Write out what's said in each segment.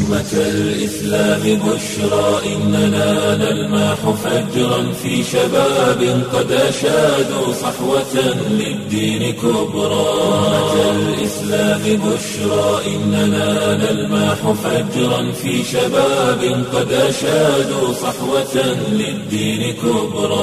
أمة الإسلام بشرى إننا نلمح فجرا في شباب قد أشادوا صحوة للدين كبرى أمة الإسلام بشرى إننا نلمح فجرا في شباب قد أشادوا صحوة للدين كبرى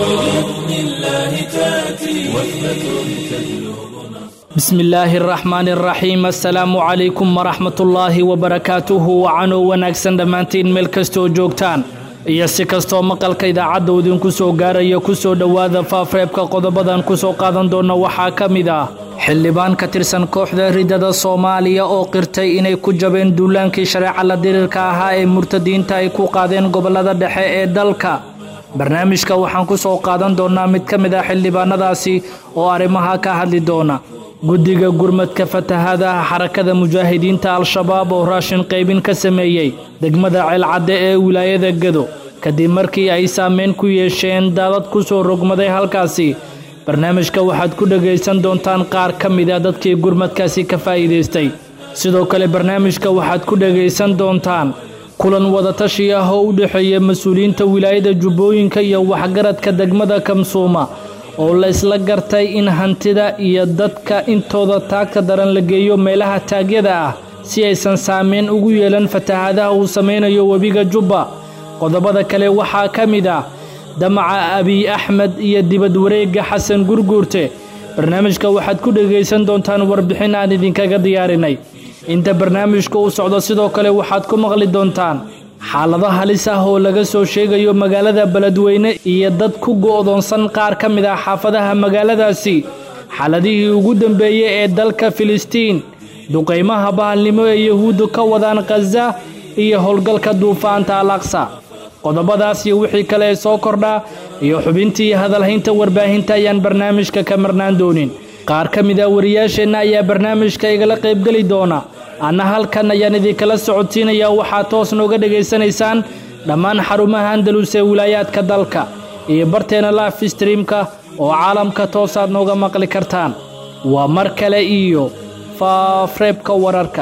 بإذن الله تأتي وحدة تهلو bismi illaahi araxmaani araxiim assalaamu calaykum waraxmatullaahi wabarakaatuhu wacanoo wanaagsan dhammaantiin meel kastoo joogtaan iyo si kastoo maqalka idaacadda idinku soo gaaraya ku soo dhowaada faafreebka qodobadan ku soo qaadan doona waxaa ka mid ah xildhibaan ka tirsan kooxda ridada soomaaliya oo qirtay inay ku jabeen duulaankii shareeca la diriirka ahaa ee murtadiinta ay ku qaadeen gobollada dhexe ee dalka barnaamijka waxaan ku soo qaadan doonaa mid ka mid ah xildhibaanadaasi oo arrimaha ka hadli doona guddiga gurmadka fatahaadaha xarakada mujaahidiinta al-shabaab oo raashin qaybin ka sameeyey degmada ceelcadde ee wilaayada gedo kadib markii ay saameyn ku yeesheen daadad ku soo rogmaday halkaasi barnaamijka waxaad ku dhegaysan doontaan qaar ka mid a dadkii gurmadkaasi ka faa'iidaystay sidoo kale barnaamijka waxaad ku dhegaysan doontaan kulan wadatashi ah oo u dhexeeya mas-uuliyiinta wilaayada jubbooyinka iyo waxgaradka degmada kamsuuma oo la isla gartay in hantida iyo dadka intooda taagta daran la geeyo meelaha taagyada ah si aysan saameyn ugu yeelan fatahaadaha uu samaynayo webiga jubba qodobada kale waxaa ka mid ah damaca abiy axmed iyo dibad wareegga xasan gurguurte barnaamijka waxaad ku dhegaysan doontaan warbixin aan idinkaga diyaarinay inta barnaamijka u socdo sidoo kale waxaad ku maqli doontaan xaalado halis ah oo laga soo sheegayo magaalada beledweyne iyo dad ku go'doonsan qaar ka mid ah xaafadaha magaaladaasi xaaladihii ugu dambeeyey ee dalka filistiin duqaymaha bahalnimo ee yahuuddu ka wadaan khaza iyo howlgalka duufaanta al aqsa qodobadaas iyo wixii kale ee soo kordhaa iyo xubintii hadalhaynta warbaahinta ayaan barnaamijka ka marnaan doonin qaar ka mid ah wariyaasheenna ayaa barnaamijka igala qaybgeli doona anna halkan ayaan idinkala socodsiinayaa waxaad toos nooga dhegaysanaysaan dhammaan xarumaha andalus ee wilaayaadka dalka iyo barteena life streamka oo caalamka toosaad nooga maqli kartaan waa mar kale iyo faafreebka wararka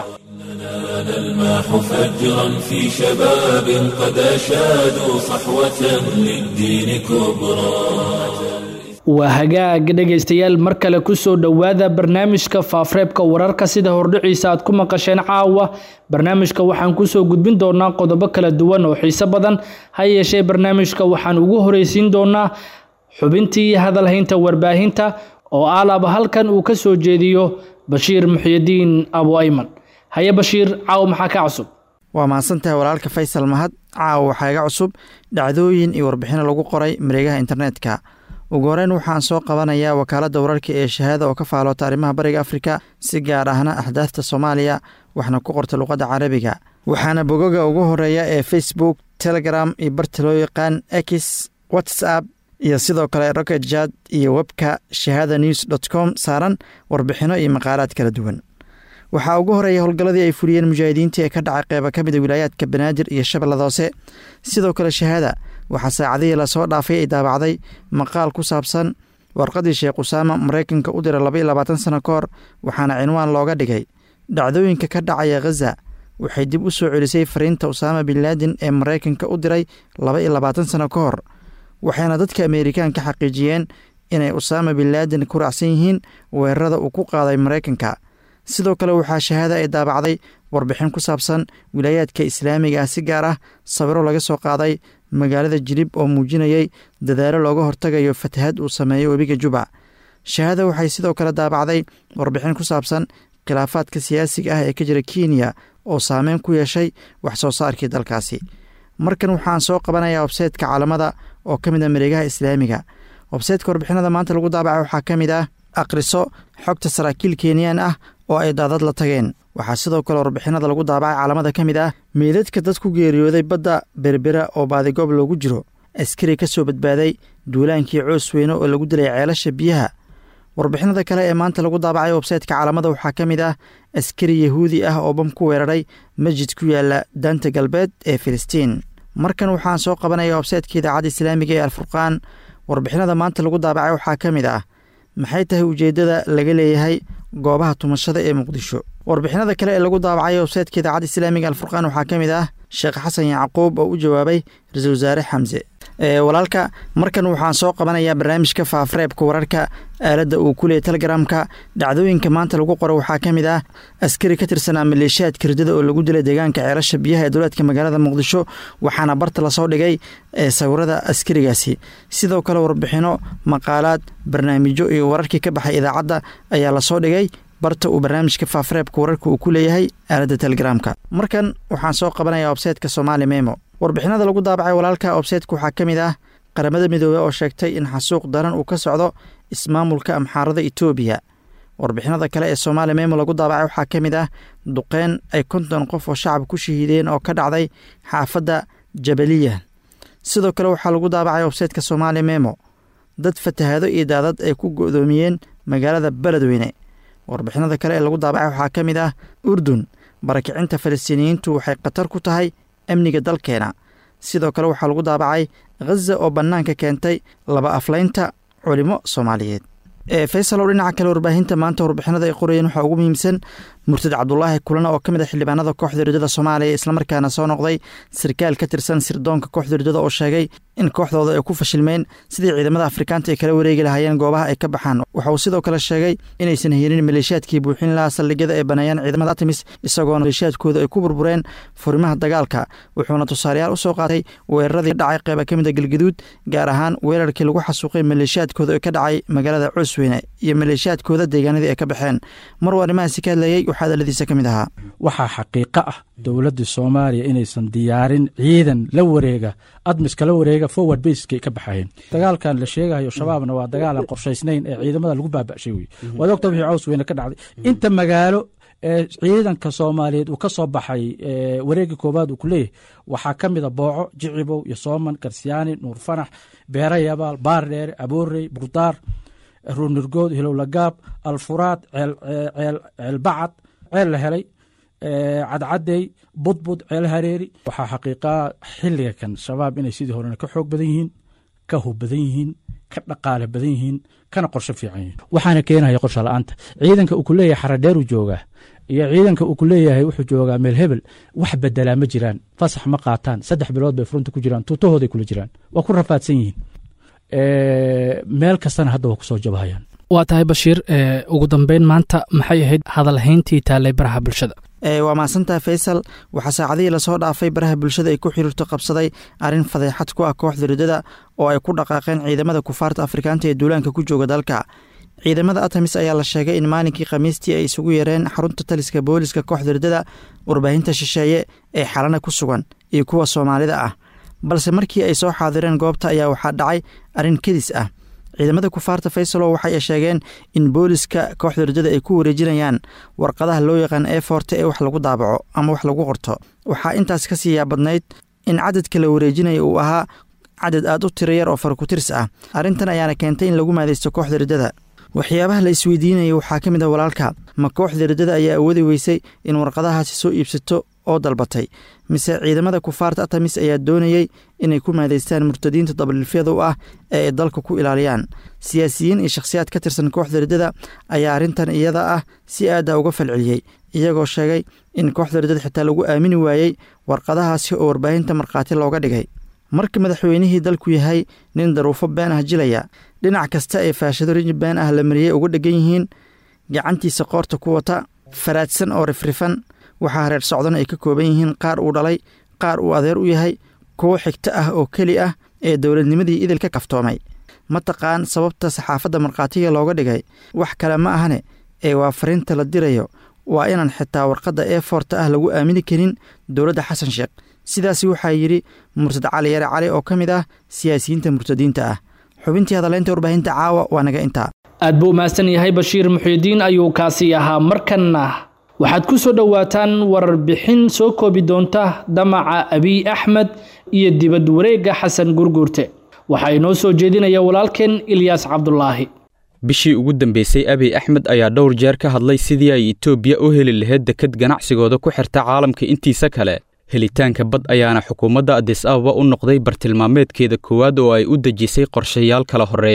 نلمح فجرا في شباب قد أشادوا صحوة للدين كبرى waa hagaag dhegaystayaal mar kale ku soo dhowaada barnaamijka faafreebka wararka sida hordhiciisa aad ku maqasheen caawa barnaamijka waxaan kusoo gudbin doonaa qodobo kala duwan oo xiiso badan ha yeeshee barnaamijka waxaan ugu horeysiin doonaa xubintii hadalhaynta warbaahinta oo aalaba halkan uu ka soo jeediyo bashiir muxyidiin abu ayman haye bashiir caawa maxaa ka cusub waa mahadsantahay walaalka faysal mahad caawa waxaa iga cusub dhacdooyin iyo warbixino lagu qoray mareegaha internetka ugu horeyn waxaan soo qabanayaa wakaaladda wararka ee shahaada oo ka faaloota arrimaha bariga afrika si gaar ahna axdaafta soomaaliya waxna ku qorta luqadda carabiga waxaana bogoga ugu horeeya ee facebook telegram iyo barta loo yaqaan x whatsapp iyo sidoo kale rocket jad iyo webka shahaada news dot com saaran warbixino iyo maqaalaad kala duwan waxaa ugu horeeya howlgalladii ay fuliyeen mujaahidiinta ee ka dhacay qeyba ka mida wilaayaadka banaadir iyo shabeellada hoose sidoo kale shahaada waxaa saacadihii lasoo dhaafay ay daabacday maqaal ku saabsan warqadii sheekh usaama maraykanka u diray laba iyo labaatan sano ka hor waxaana cinwaan looga dhigay dhacdooyinka ka dhacaya khaza waxay dib u soo celisay fariinta usaama bin laadin ee maraykanka u diray laba iyo labaatan sano ka hor waxayna dadka ameerikaanka xaqiijiyeen inay usaama bin laadin ku raacsan yihiin weerarada uu ku qaaday maraykanka sidoo kale waxaa shahaada ay daabacday warbixin ku saabsan wilaayaadka islaamiga ah si gaar ah sawiro laga soo qaaday magaalada jilib oo muujinayay dadaalo looga hortagayo fatahad uu sameeyo webiga juba shahaada waxay sidoo kale daabacday warbixin ku saabsan khilaafaadka siyaasiga ah ee ka jira kenya oo saameyn ku yeeshay wax soo saarkii dalkaasi markan waxaan soo qabanayaa websaytka caalamada oo ka mid a mareegaha islaamiga websaytka warbixinada maanta lagu daabaca waxaa ka mid ah akhriso xogta saraakiil kenyaan ah oo ay daadad la tageen waxaa sidoo kale warbixinada lagu daabacay caalamada ka mid ah meydadka dad ku geeriyooday badda berbera oo baadigoob loogu jiro askari ka soo badbaaday duulaankii coos weyne oo lagu dilay ceelasha biyaha warbixinada kale ee maanta lagu daabacay websaytka caalamada waxaa ka mid ah askari yahuudi ah oo bam ku weeraray masjid ku yaala daanta galbeed ee filistiin markan waxaan soo qabanaya websaytka idaacadda islaamiga ee alfurqaan warbixinada maanta lagu daabacay waxaa ka mid ah maxay tahay ujeeddada laga leeyahay goobaha tumashada ee muqdisho warbixinada kale ee lagu daabacay websaytka idaacadda islaamiga alfurqaan waxaa ka mid ah sheekh xasan yacquub oo u jawaabay ra-iisul wasaare xamse walaalka markan waxaan soo qabanayaa barnaamijka faafreebka wararka aaladda uu ku leeyay telegramka dhacdooyinka maanta lagu qoro waxaa ka mid ah askari ka tirsanaa maleeshiyaadka ridada oo lagu dilay deegaanka ceelasha biyaha ee dowlaadka magaalada muqdisho waxaana barta lasoo dhigay sawirada askarigaasi sidoo kale warbixino maqaalaad barnaamijyo iyo wararkii ka baxay idaacadda ayaa lasoo dhigay barta uu barnaamijka faafreebka wararka uu ku leeyahay aaladda telegramka markan waxaan soo qabanayaa websaytka somaali memo warbixinada lagu daabacay walaalka websaytka waxaa ka mid ah qaramada midoobey oo sheegtay in xasuuq daran uu ka socdo ismaamulka amxaarada etoobiya warbixinada kale ee somaali memo lagu daabacay waxaa ka mid ah duqeyn ay konton qof oo shacab ku shahiideen oo ka dhacday xaafadda jabaliya sidoo kale waxaa lagu daabacay websaytka somaali memo dad fatahaado iyo daadad ay ku go'doomiyeen magaalada beledweyne warbixinada kale ee lagu daabacay waxaa ka mid ah urdun barakicinta falastiiniyiintu waxay khatar ku tahay amniga dalkeena sidoo kale waxaa lagu daabacay khaza oo bannaanka keentay laba aflaynta culimo soomaaliyeed faysalow dhinaca kale warbaahinta maanta warbixinada ay qorayeen waxaa ugu muhiimsan murtad cabdulaahi kulana oo ka mid a xildhibaanada kooxda ridada soomaaliya islamarkaana soo noqday sarkaal ka tirsan sirdoonka kooxda ridada oo sheegay in kooxdooda ay ku fashilmeen sidii ciidamada afrikaanta ay kala wareegi lahaayeen goobaha ay ka baxaan waxa uu sidoo kale sheegay inaysan helin maleeshiyaadkii buuxin lahaa saldhigyada ay baneeyaan ciidamada artemis isagoona maleeshiyaadkooda ay ku burbureen furimaha dagaalka wuxuuna tusaalayaal u soo qaatay weeraradii ka dhacay qeyba ka mid a galgaduud gaar ahaan weerarkii lagu xasuuqay maleeshiyaadkooda ee ka dhacay magaalada coosweyne iyo maleeshiyaadkooda deegaanadii ay ka baxeen maruu arrimahaasi ka hadlayey waxaa daladiisa ka mid ahaa waxaa xaqiiqo ah dowladda soomaaliya inaysan diyaarin ciidan la wareega admiska la wareega forward baskay ka baxayeen dagaalkan la sheegayo shabaabna waa dagaal aan qorshaysnayn ee ciidamada lagu baaba'shay wey waad ogta wixii caws weyne ka dhacday inta magaalo ee ciidanka soomaaliyeed uu ka soo baxay wareegga koowaad uu ku leeyahay waxaa ka mida booco jicibow iyo sooman garsiyaani nuur fanax beera yabaal baardheere aboorey burdaar ruunirgood hilowlagaab alfuraad ceelbacad ceel la helay cadcadey budbud ceel hareeri waxaa xaqiiqaa xiliga kan shabaab inay sidii horena ka xoog badan yihiin ka hub badan yihiin ka dhaqaale badan yihiin kana qorsho fiican yihiin waxaana keenaya qorsho la-aanta ciidanka uu ku leeyahay xaradheeruu joogaa iyo ciidanka uu ku leeyahay wuxuu joogaa meel hebel wax bedelaa ma jiraan fasax ma qaataan saddex bilood bay furunta ku jiraan tuutahooday kula jiraan waa ku rafaadsan yihiin meel kastana hadda waa kusoo jabahayaan waa tahay bashiir ugu dambeyn maanta maxay ahayd hadalhayntii taallay baraha bulshada waa mahadsantaha faysal waxaa saacadihii lasoo dhaafay baraha bulshada ay ku xiriirto qabsaday arrin fadeexad ku ah kooxda ridada oo ay ku dhaqaaqeen ciidamada kufaarta afrikaanta ee duulaanka ku jooga dalka ciidamada atamis ayaa la sheegay in maalinkii khamiistii ay isugu yareen xarunta taliska booliska kooxda ridada warbaahinta shisheeye ee xalana ku sugan iyo kuwa soomaalida ah balse markii ay soo xaadireen goobta ayaa waxaa dhacay arrin kedis ah ciidamada kufaarta faysalo waxay sheegeen in booliska kooxda ridada ay ku wareejinayaan warqadaha loo yaqaan ee foorte ee wax lagu daabaco ama wax lagu qorto waxaa intaas ka sii yaabadnayd in cadadka la wareejinaya uu ahaa cadad aad u tira yar oo farakutirs ah arrintan ayaana keentay in lagu maadaysto kooxda ridada waxyaabaha la isweydiinaya waxaa ka mid ah walaalka ma kooxda ridada ayaa awoodi weysay in warqadahaasi soo iibsato oo dalbatay mise ciidamada kufaarta atamis ayaa doonayey inay ku maadaystaan murtadiinta dabalilfyada u ah ee ay dalka ku ilaaliyaan siyaasiyiin iyo shakhsiyaad ka tirsan kooxda ridada ayaa arrintan iyada ah si aada uga falceliyey iyagoo sheegay in kooxda ridada xitaa lagu aamini waayey warqadahaasi oo warbaahinta markhaati looga dhigay marka madaxweynihii dalku yahay nin daruufo been ah jilaya dhinac kasta ee faashado riji been ah la mariyey uga dhegan yihiin gacantiisa qoorta ku wata faraadsan oo rifrifan waxaa reer socdan ay ka kooban yihiin qaar uu dhalay qaar uu adeer u yahay kuwo xigto ah oo keli ah ee dowladnimadii idil ka kaftoomay ma taqaan sababta saxaafadda markhaatiga looga dhigay wax kale ma ahane ee waa fariinta la dirayo waa inaan xitaa warqadda ee foorta ah lagu aamini karin dowladda xasan sheekh sidaasi waxaa yidhi murtad cali yare cali oo ka mid ah siyaasiyiinta murtadiinta ah xubintii hadaleynta warbaahinta caawa waa naga intaa aad buu mahadsan yahay bashiir muxyidiin ayuu kaasi ahaa markanna waxaad ku soo dhowaataan warbixin soo koobi doonta damaca abiy axmed iyo dibad wareegga xasan gurguurte waxaa inoo soo jeedinaya walaalkeen ilyaas cabdulaahi bishii ugu dambeysay abiy axmed ayaa dhowr jeer ka hadlay sidii ay etoobiya u heli lahayd deked ganacsigooda ku xirta caalamka intiisa kale helitaanka bad ayaana xukuumadda adis ababa u noqday bartilmaameedkeeda koowaad oo ay u dejisay qorshayaal kala horreeya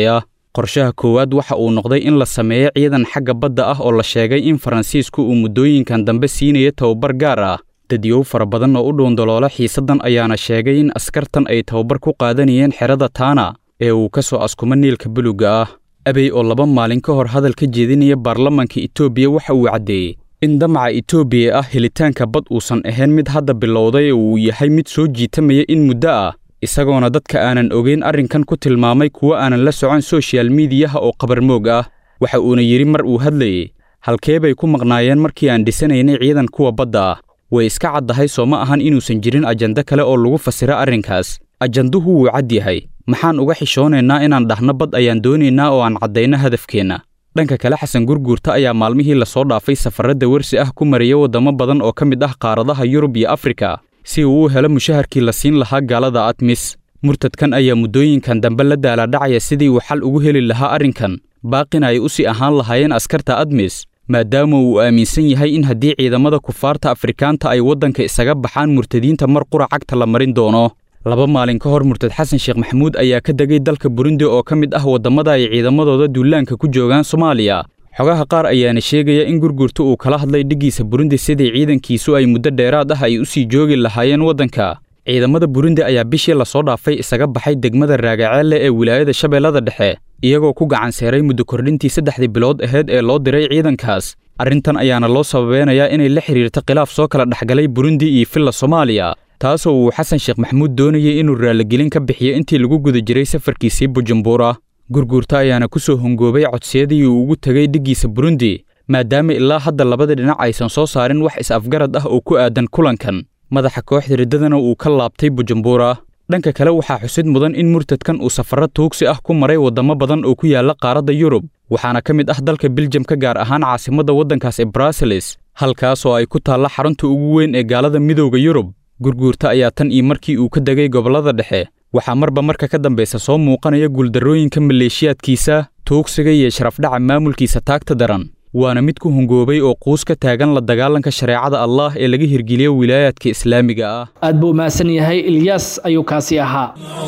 qorshaha koowaad waxa uu noqday in la sameeyo ciidan xagga badda ah oo la sheegay in faransiisku uu muddooyinkan dambe siinayo tababar gaar ah dadyow fara badan oo u dhuundaloola xiisaddan ayaana sheegay in askartan ay tababar ku qaadanayeen xerada taana ee uu ka soo askumo niilka buluga ah abey oo laba maalin ka hor hadal ka jeedinaya baarlamanka etoobiya waxa uu caddeeyey in damaca etoobiya ah helitaanka bad uusan ahayn mid hadda bilowday oo uu yahay mid soo jiitamaya in muddo ah isagoona dadka aanan ogeyn arrinkan ku tilmaamay kuwo aanan la socon soshal miidiyaha oo qabarmoog ah waxa uuna yidhi mar uu hadlayey halkee bay ku maqnaayeen markii aan dhisanaynay ciidan kuwa badda ah way iska caddahay soo ma ahan inuusan jirin ajando kale oo lagu fasiro arrinkaas ajanduhu wuu cad yahay maxaan uga xishoonaynaa inaan dhahno bad ayaan doonaynaa oo aan caddayno hadafkeenna dhanka kale xasan gurguurta ayaa maalmihii lasoo dhaafay safarradda wersi ah ku maraya waddamo badan oo ka mid ah qaaradaha yurub iyo afrika si uu u helo mushaharkii la siin lahaa gaalada admis murtadkan ayaa muddooyinkan dambe la daaladhacaya sidii uu xal ugu heli lahaa arrinkan baaqina ay u sii ahaan lahaayeen askarta admis maadaama uu aaminsan yahay in haddii ciidamada kufaarta afrikaanta ay waddanka isaga baxaan murtadiinta mar qura cagta la marin doono laba maalin ka hor murtad xasan sheekh maxamuud ayaa ka degay dalka burundi oo ka mid ah waddamada ay ciidamadooda duulaanka ku joogaan soomaaliya xogaha qaar ayaana sheegaya in gurgurta uu kala hadlay dhiggiisa burundi sidii ciidankiisu ay muddo dheeraad ah ay u sii joogi lahaayeen waddanka ciidamada burundi ayaa bishii lasoo dhaafay isaga baxay degmada raagaceelle ee wilaayada shabeellada dhexe iyagoo ku gacan seeray muddo kordhintii saddexdii bilood aheyd ee loo diray ciidankaas arrintan ayaana loo sababeynayaa inay la xidhiirta khilaaf soo kala dhexgalay burundi iyo filla soomaaliya taasoo uu xasan sheekh maxamuud doonayay inuu raaligelin ka bixiyo intii lagu guda jiray safarkiisii bujumbura gurguurta ayaana ku soo hongoobay codsiyadii uu ugu tegay dhiggiisa burundi maadaama ilaa hadda labada dhinac aysan soo saarin wax is-afgarad ah oo ku aadan kulankan madaxa kooxda riddadana uu ka laabtay bujumbura dhanka kale waxaa xusid mudan in murtadkan uu safarro tuugsi ah ku maray waddamo badan oo ku yaalla qaaradda yurub waxaana ka mid ah dalka biljamka gaar ahaan caasimadda waddankaas ee bruseles halkaas oo ay ku taalla xarunta ugu weyn ee gaalada midowda yurub gurguurta ayaa tan iyo markii uu ka degay gobollada dhexe waxaa marba marka ka dambaysa soo muuqanaya guuldarrooyinka maleeshiyaadkiisa tuugsiga iyo sharafdhaca maamulkiisa taagta daran waana mid ku hungoobay oo quus ka taagan la dagaalanka shareecada allaah ee laga hirgeliyo wilaayaadka islaamiga ah aad buu mahadsan yahay ilyaas ayuu kaasi ahaa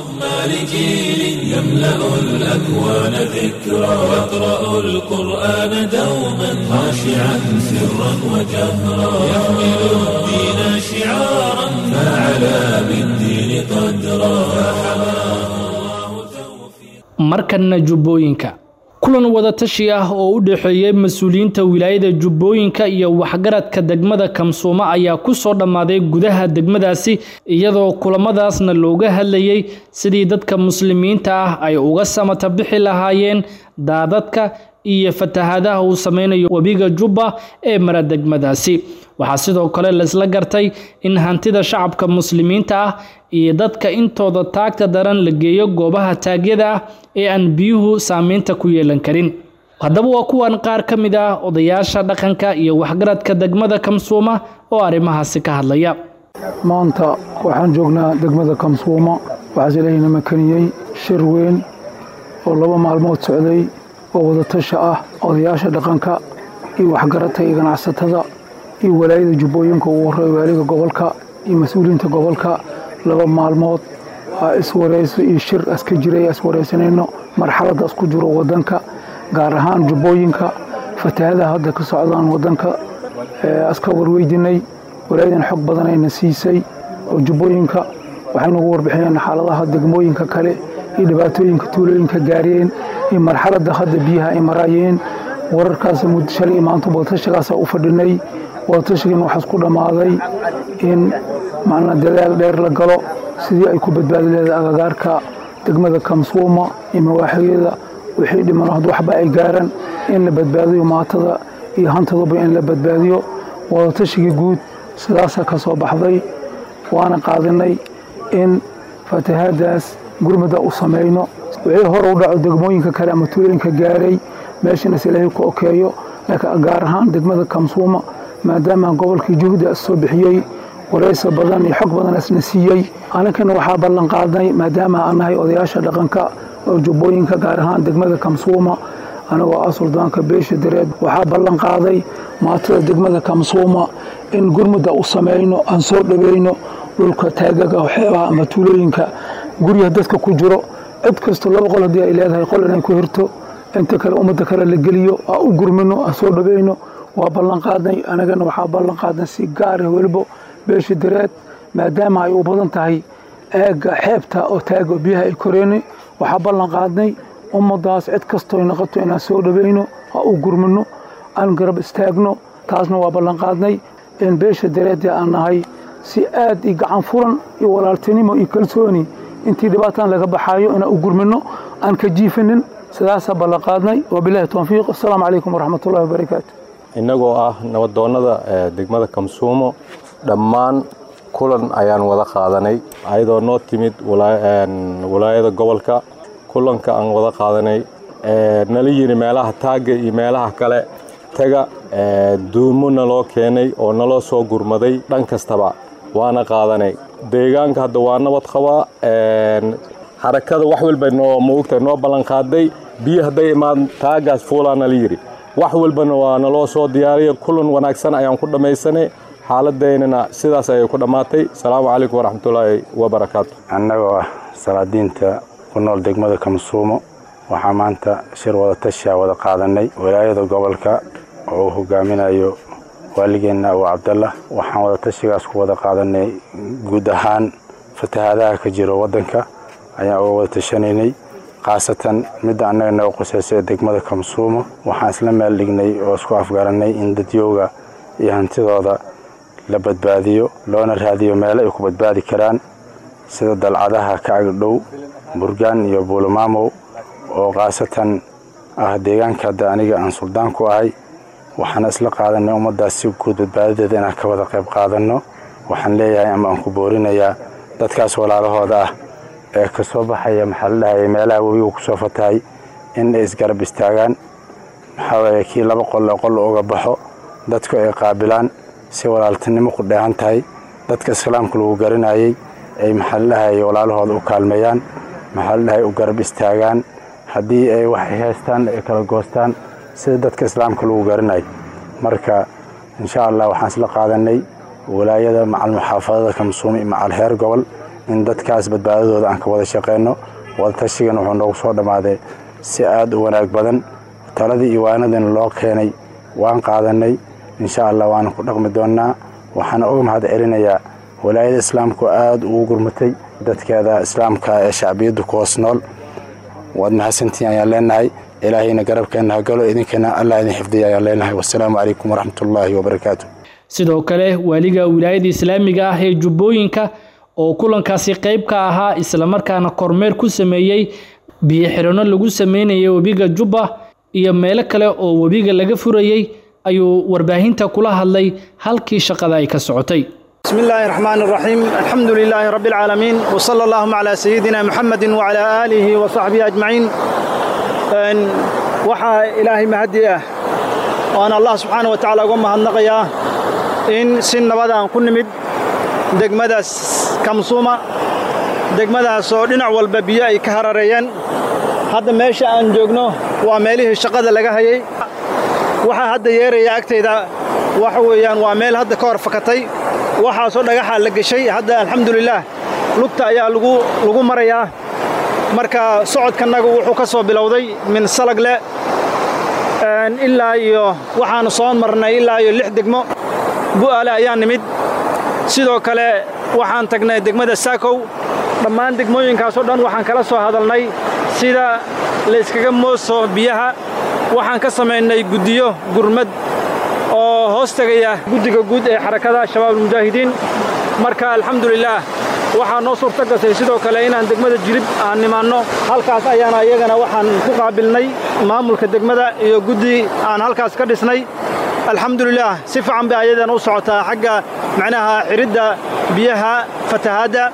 لجيل يملأ الأكوان ذكرى يقرأ القرآن دوما خاشعا سرا وجهرا يحمل الدين شعارا فعلى بالدين قدرا markanna jubbooyinka kulan wadatashi ah oo u dhexeeyey mas-uuliyiinta wilaayada jubbooyinka iyo waxgaradka degmada kamsuumo ayaa ku soo dhammaaday gudaha degmadaasi iyadoo kulamadaasna looga hadlayey sidii dadka muslimiinta ah ay uga samata bixi lahaayeen daadadka iyo fatahaadaha uu sameynayo webiga jubba ee mara degmadaasi waxaa sidoo kale laisla gartay in hantida shacabka muslimiinta ah iyo dadka intooda taagta daran la geeyo goobaha taagyada ah ee aan biyuhu saameynta ku yeelan karin haddaba waa kuwan qaar ka mid ah odayaasha dhaqanka iyo waxgaradka degmada kamsuuma oo arrimahaasi ka hadlaya maanta waxaan joognaa degmada kamsuuma waxaase ilaahayna makaniyey shir weyn oo laba maalmood socday oo wadatasha ah odayaasha dhaqanka iyo waxgaradka iyo ganacsatada iyo walaayada jubbooyinka ugu horey waaliga gobolka iyo mas-uuliyiinta gobolka laba maalmood iswareyso iyo shir aska jiray iswareysanayno marxaladda isku jiro wadanka gaar ahaan jubbooyinka fatahadaha hadda ka socdaan wadanka aska warweydinay walaayadan xog badanayna siisay oo jubbooyinka waxaynu ugu warbixiyeen xaaladaha degmooyinka kale iyo dhibaatooyinka tuulooyinka gaareen iyo marxaladda hadda biyaha ay maraayeen wararkaas shalay maanta wadatashigaasa u fadhinay wadatashigan waxaa isku dhammaaday in macnaa dadaal dheer la galo sidii ay ku badbaadi leedahay agagaarka degmada kamsuuma iyo mawaaxiyada wixii dhiman hadd waxba ay gaaraan in la badbaadiyo maatada iyo hantaduba in la badbaadiyo wadatashigai guud sidaasaa ka soo baxday waana qaadinay in fatahaadaas gurmada u samayno wixii hore u dhaco degmooyinka kale ama tuulooyinka gaaray meeshanas ilaahay ku okeeyo laakiin gaar ahaan degmada kamsuuma maadaama gobolkii juhdi as soo bixiyey waraysa badan iyo xog badan asna siiyey aninkana waxaa ballan qaadnay maadaama aan nahay odayaasha dhaqanka oo jubbooyinka gaar ahaan degmada kamsuuma anagoo ah suldaanka beesha dareed waxaa ballan qaaday maatada degmada kamsuuma in gurmudda u samayno aan soo dhaweyno dhulka taagaga xeebaha ama tuulooyinka guryaha dadka ku jiro cid kasto laba qol haddii ay leedahay qol inay ku hirto inta kale ummadda kale la geliyo aa u gurmino aa soo dhaweyno waa ballanqaadnay anagana waxaa ballanqaadnay si gaara weliba beesha dareed maadaama ay u badan tahay eega xeebta oo taago biyaha ay koreeni waxaa ballanqaadnay ummaddaas cid kastoy noqoto inaan soo dhaweyno aa u gurmino aan garab istaagno taasna waa ballanqaadnay in beesha dareedii aan nahay si aad iyo gacan furan iyo walaaltinimo iyo kalsooni intii dhibaataan laga baxaayo inaan u gurmino aan ka jiifinin sidaasaa ballanqaadnay wabilahi towfiiq assalaamu calaykum waraxmatullahi wabarakaatu innagoo ah nabadoonnada degmada kamsuumo dhammaan kulan ayaan wada qaadanay ayadoo noo timid walaayada gobolka kulanka aan wada qaadanay nala yiri meelaha taagga iyo meelaha kale taga duumo naloo keenay oo naloo soo gurmaday dhan kastaba waana qaadanay deegaanka hadda waa nabad qabaa xarakada wax walba noo maogta noo ballanqaaday biyo hadday imaan taagaas fuulaa nala yidhi wax walbana waa naloo soo diyaariya kulan wanaagsan ayaan ku dhammaysanay xaaladeynana sidaas ayay ku dhammaatay asalaamu calaykum waraxmatullaahi wabarakaatu annagoo ah salaadiinta ku nool degmada kamsuumo waxaa maanta shir wada tashiya wada qaadanay walaayada gobolka oo uu hogaaminayo waaligeenna abu cabdallah waxaan wada tashigaas ku wada qaadanay guud ahaan fatahaadaha ka jiro waddanka ayaan uga wada tashanaynay khaasatan midda annaga naga qusaysa ee degmada kamsuumo waxaan isla meel dhignay oo isku afgarannay in dadyowga iyo hantidooda la badbaadiyo loona raadiyo meelo ay ku badbaadi karaan sida dalcadaha ka agdhow burgaan iyo buulomaamow oo khaasatan ah deegaanka hadda aniga aan suldaan ku ahay waxaana isla qaadanay ummaddaas si guud badbaadadeeda inaan ka wada qayb qaadanno waxaan leeyahay ama aan ku boorinayaa dadkaas walaalahooda ah ee ka soo baxaya maxaa la dhahaya meelaha webigu ku soo fatahay in ay isgarab istaagaan maxaa waye kii laba qol oo qol uga baxo dadku ay qaabilaan si walaaltinimo ku dheehan tahay dadka islaamka lagu garanayay ay maxaa la dhahaya walaalahooda u kaalmeeyaan maxaa la dhahaya u garab istaagaan haddii ay waxay haystaan ay kala goostaan sida dadka islaamka lagu garanayo marka insha allah waxaan isla qaadanay walaayada macal muxaafadada kamsuumi macal heer gobol in dadkaas badbaadadooda aan ka wada shaqeyno wadatashigan wuxuu noogu soo dhammaaday si aad u wanaag badan taladii iyo waanadina loo keenay waan qaadanay insha allah waana ku dhaqmi doonnaa waxaana uga mahad celinayaa walaayada islaamku aad ugu gurmatay dadkeeda islaamka ee shacbiyaddu ku hoos nool waad mahadsantiin ayaan leenahay ilaahayna garabkeenna hagalo idinkana allah idin xifdiya ayaan leenahay wasalaamu calaykum waraxmatullaahi wabarakaatu sidoo kale waaliga wilaayada islaamiga ah ee jubbooyinka oo kulankaasi qayb ka ahaa islamarkaana kormeer ku sameeyey biyo xirano lagu sameynayay webiga jubba iyo meelo kale oo webiga laga furayey ayuu warbaahinta kula hadlay halkii shaqada ay ka socotay بسم الله الرحمن الرحيم الحمد لله رب العالمين وصلى اللهم على سيدنا محمد وعلى آله وصحبه أجمعين وحا إلهي مهدي وأنا الله سبحانه وتعالى قم هالنقيا إن سن بدا كن مد دقمدا كمصومة دقمدا سودنا والببيا كهرريان هذا ماشي أن جوجنو وعمله الشقة لقى هي وحا هذا يري أكتيدا وحويان وعمل هذا كور فكتي waxaasoo dhagaxa la geshay hadda alxamdulilaah lugta ayaa lagu marayaa marka socodkannagu wuxuu ka soo bilowday min salagle ilaa iyo waxaanu soo marnay ilaa iyo lix degmo bu'aale ayaa nimid sidoo kale waxaan tagnay degmada saakow dhammaan degmooyinkaasoo dhan waxaan kala soo hadalnay sida layskaga mooso biyaha waxaan ka samaynay guddiyo gurmad oo hoos tegaya guddiga guud ee xarakada shabaabulmujaahidiin marka alxamdulilaah waxaa noo suurto gasay sidoo kale inaan degmada jilib aan nimaanno halkaas ayaana iyagana waxaan ku qaabilnay maamulka degmada iyo guddi aan halkaas ka dhisnay alxamdulilaah si fiican bay ayadana u socotaa xagga macnaha xiridda biyaha fatahaadda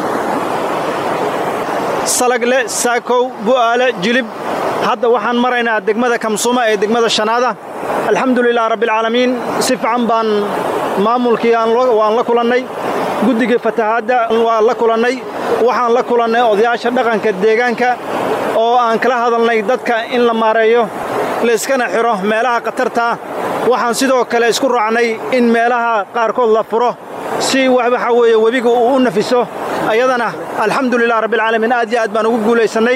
salagle saakow bu'aale jilib hadda waxaan maraynaa degmada kamsuuma ee degmada shanaada alxamdulilah rabbialcaalamiin si fiican baan maamulkii waan la kulannay guddigii fatahaadda waan la kulannay waxaan la kulannay odayaasha dhaqanka deegaanka oo aan kala hadalnay dadka in la maareeyo layskana xidho meelaha khatartaa waxaan sidoo kale isku raacnay in meelaha qaarkood la furo si waxa weeye webiga uu u nafiso ayadana alxamdulilah rabbilcaalamiin aad iyo aad baan ugu guulaysannay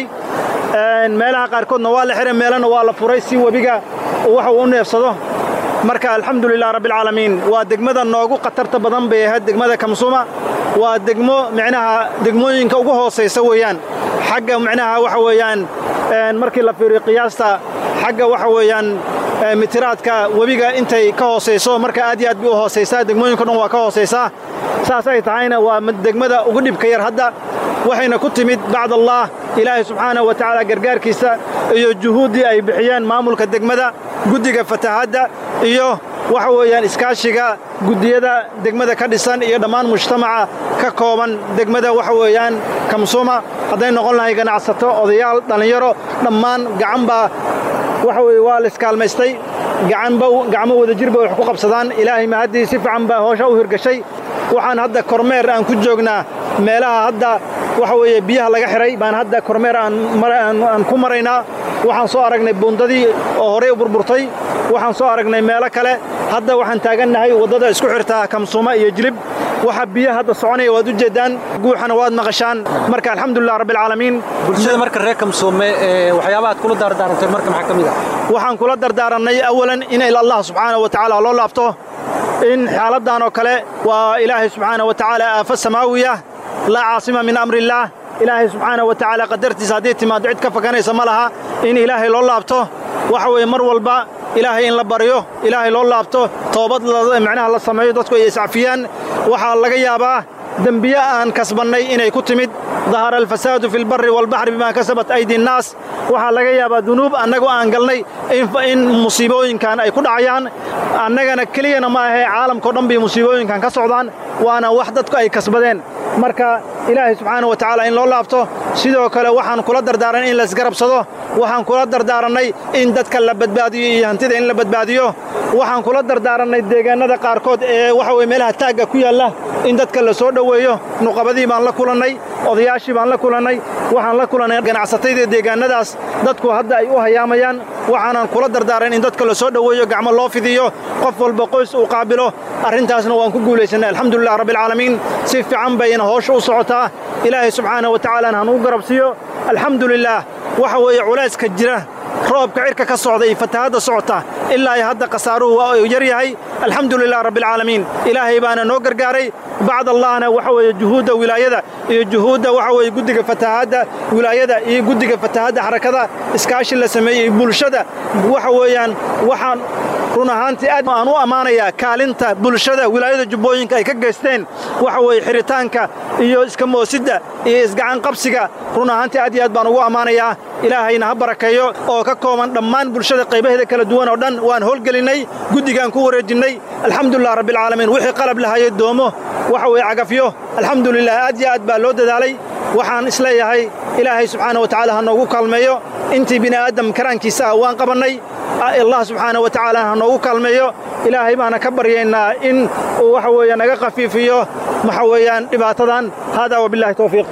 meelaha qaarkoodna waa la xihay meelana waa la furay si webiga waxa uu u neefsado marka alxamdulilah rabbilcaalamiin waa degmada noogu khatarta badan bay ahayd degmada kamsuma waa degmo micnaha degmooyinka ugu hoosaysa weeyaan xagga micnaha waxa weeyaan markii la fiiriyo qiyaasta xagga waxa weeyaan mitiraadka webiga intay ka hoosayso marka aad iyo aad bay u hoosaysaa degmooyinka dhan waa ka hoosaysaa saas ay tahayna waa degmada ugu dhibka yar hadda waxayna ku timid bacd allah ilaahay subxaanahu wa tacaala gargaarkiisa iyo juhuuddii ay bixiyeen maamulka degmada guddiga fatahaadda iyo waxa weeyaan iskaashiga guddiyada degmada ka dhisan iyo dhammaan mujtamaca ka kooban degmada waxa weeyaan kamsuma hadday noqon lahay ganacsato odayaal dhallinyaro dhammaan gacan baa waxa weye waa la iskaalmaystay gacanba gacmo wadajir bay wax ku qabsadaan ilaahay mahaddii si fiican baa hoosha u hirgashay waxaan hadda kormeer aan ku joognaa meelaha hadda waxa weeye biyaha laga xidhay baan hadda kormeer aan ku maraynaa waxaan soo aragnay buundadii oo horey u burburtay waxaan soo aragnay meelo kale hadda waxaan taagannahay waddada isku xirtaa kamsuuma iyo jilib waxa biyo hadda soconaya waad u jeeddaan guuxana waad maqashaan marka alxamdulilah rabbilcaalamiin bulshada marka reer kamsuume waxyaabaha aad kula daardaarantay marka maxaa ka mid ah waxaan kula dardaarannay awalan in allah subxaanahu wa tacaala loo laabto in xaaladdan oo kale waa ilaahay subxaanahu wa tacaala aafa samaawiya laa caasima min amriillaah ilaahay subxaanahu wa tacaala qadartiisa haddii timaaddo cid ka fakanaysa ma laha in ilaahay loo laabto waxa weeye mar walba ilaahay in la baryo ilaahay loo laabto toobad micnaha la sameeyo dadku ay iscafiyaan waxaa laga yaabaa dembiye aan kasbannay inay ku timid dahara alfasaadu fi lbarri waalbaxri bimaa kasabat aydi nnaas waxaa laga yaabaa dunuub annagoo aan galnay in musiibooyinkan ay ku dhacayaan annagana keliyana ma ahee caalamkao dhan bay musiibooyinkan ka socdaan waana wax dadku ay kasbadeen marka ilaahay subxaana wa tacaala in loo laabto sidoo kale waxaan kula dardaaranay in laisgarabsado waxaan kula dardaarannay in dadka la badbaadiyo iyo hantida in la badbaadiyo waxaan kula dardaarannay deegaannada qaarkood ee waxa weye meelaha taagga ku yaalla in dadka la soo dhoweeyo nuqabadii baan la kulannay odayaashii baan la kulannay waxaan la kulannay ganacsatayda deegaannadaas dadku hadda ay u hayaamayaan waxaanan kula dardaaran in dadka la soo dhoweeyo gacmo loo fidiyo qof walba qoys uu qaabilo arrintaasna waan ku guulaysannay alxamdulilah rabbilcaalamiin si fiican bayna hoosha u socotaa ilaahay subxaana wa tacaalana hanuu garabsiiyo alxamdulilaah waxa weeye culayska jira roobka cirka ka socda iyo fatahaadda socota ilaa ay hadda khasaaruhu waa uu yar yahay alxamdulilah rabbilcaalamiin ilaahay baana noo gargaaray bacd allahna waxa weeye juhuudda wilaayada iyo juhuudda waxa weeye guddiga fatahaadda wilaayada iyo guddiga fatahaadda xarakada iskaashi la sameeyey bulshada waxa weeyaan waxaan run ahaantii aad aan u ammaanayaa kaalinta bulshada wilaayada jubbooyinka ay ka geysteen waxa weeye xiritaanka iyo iska moosidda iyo isgacan qabsiga run ahaantii aad iyo aad baan ugu ammaanayaa ilaahayna ha barakeeyo oo ka kooban dhammaan bulshada qaybaheeda kala duwan oo dhan waan howlgelinnay guddigaan ku wareejinnay alxamdulilah rabbilcaalamiin wixii qalab lahayay doomo waxa weeye cagafyo alxamdulilah aad iyo aad baa loo dadaalay waxaan isleeyahay ilaahay subxaana wa tacaala ha noogu kaalmeeyo intii bini aadam karaankiisa ah waan qabannay allah subxaana wa tacaala ha noogu kaalmeeyo ilaahay baana ka baryaynaa in uu waxa weeye naga khafiifiyo waxa weeyaan dhibaatadan haadaa wabillahi towfiiq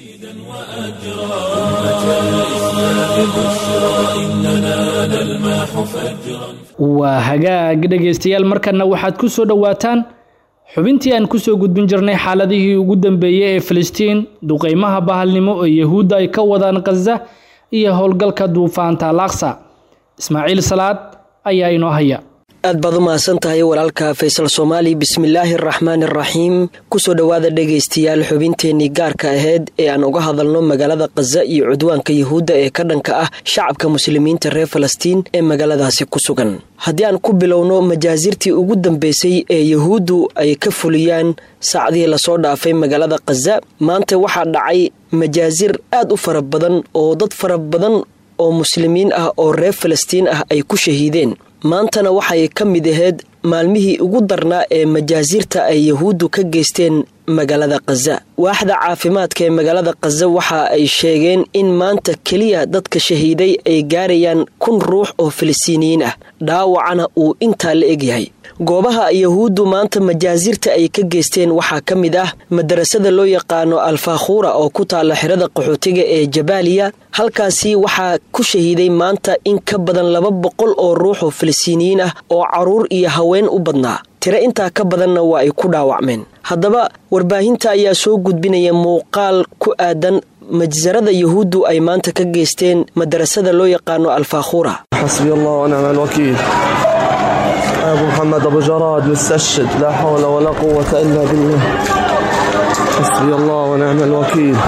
waa hagaag dhegaystayaal markanna waxaad ku soo dhowaataan xubintii aan ku soo gudbin jirnay xaaladihii ugu dambeeyey ee filistiin duqaymaha bahalnimo ee yahuudda ay ka wadaan khaza iyo howlgalka duufaanta alaqsa ismaaciil salaad ayaa inoo haya aad baad u mahadsan tahay walaalka faysal soomaali bismillaahi araxmaan araxiim kusoo dhowaada dhegaystayaal xubinteennii gaarka ahayd ee aan uga hadalno magaalada khaza iyo cudwaanka yuhuudda ee ka dhanka ah shacabka muslimiinta reer falastiin ee magaaladaasi ku sugan haddii aan ku bilowno majaasirtii ugu dambeysay ee yuhuuddu ay ka fuliyaan saacdihii lasoo dhaafay magaalada khaza maanta waxaa dhacay majaasir aad u fara badan oo dad fara badan oo muslimiin ah oo reer falastiin ah ay ku shahiideen maantana waxay ka mid ahayd maalmihii ugu darnaa ee majaasirta ay yahuuddu ka geysteen magaalada khaza waaxda caafimaadka ee magaalada khaza waxa ay sheegeen in maanta keliya dadka shahiiday ay gaarayaan kun ruux oo filistiiniyiin ah dhaawacana uu intaa la egyahay goobaha yahuuddu maanta majaasirta ay ka geysteen waxaa ka mid ah madarasada loo yaqaano alfakhuura oo ku taalla xerada qaxootiga ee jabaaliya halkaasi waxaa ku shahiiday maanta in ka badan laba boqol oo ruux oo falastiiniyiin ah oo caruur iyo haween u badnaa tiro intaa ka badanna waa ay ku dhaawacmeen haddaba warbaahinta ayaa soo gudbinaya muuqaal ku aadan majsarada yahuuddu ay maanta ka geysteen madarasada loo yaqaano alfakhuura حسبي الله ونعم الوكيل أبو محمد أبو جراد مستشهد لا حول ولا قوة إلا بالله حسبي الله ونعم الوكيل